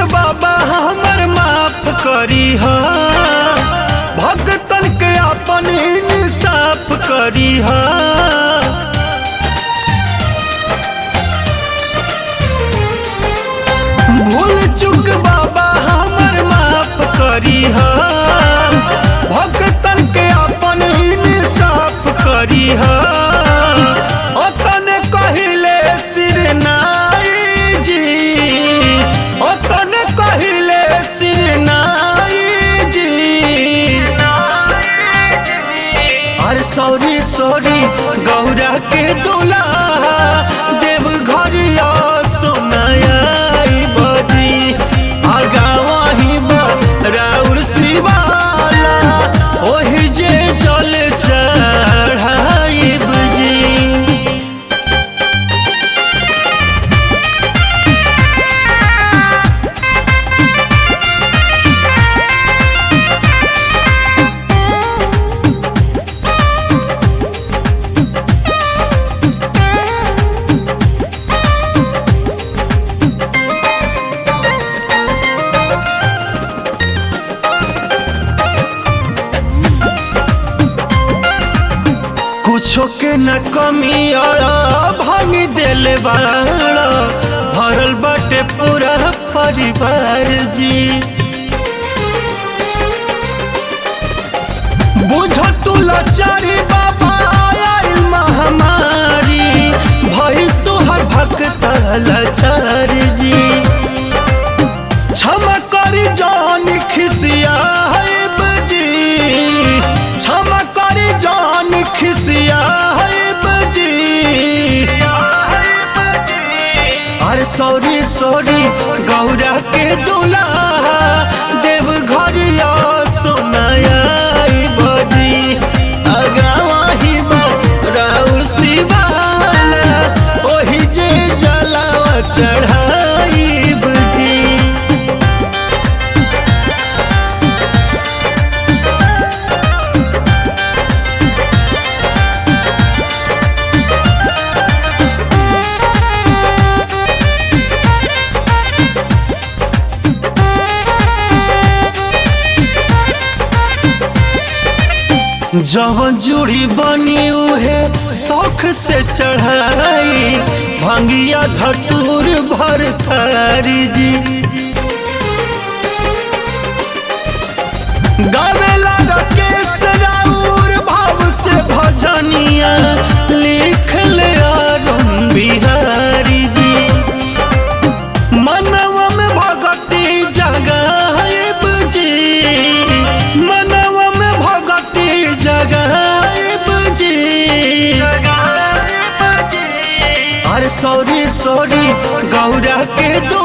बाबा हमर माफ करी हा भगतन के अपन इंसाफ करी हा भूल चुक बाबा हमर माफ करी हा भगतन के अपन इंसाफ करी हा ओतन कहिले सिर नाई जी ओतन कहिले सिर नाई जी अरे सॉरी सॉरी गौरा के दुल्हा देव घरिया सोनाया बजी आगा वही राउर शिवाला ओही जे जल चढ़ाई बजी कुछो के न कमी अड़ा भांग दिल बाड़ा भरल बाटे पूरा परिवार जी बुझ तू लाचारी बाबा आयल महामारी भई तुहर भक्त लाचार जी क्षमा करी जान खिसिया है बजी क्षमा करी जान खिसिया है बजी अरे सॉरी सॉरी गौरा के दुल्हा देव घरिया सोनाया बजी अगावा ही राउर शिवाला ओही जे जलावा चढ़ाई बजी जवन जुड़ी बनी उहे शौख से चढ़ाई भंगिया धतूर भर थारी जी गावेला राकेश राउर भाव से भजनिया लिख ले आरुण बिहारी जी मनवा में भगती जगाएब जी मनवा में भगती जगाएब जी अरे सॉरी सॉरी गौरा के दो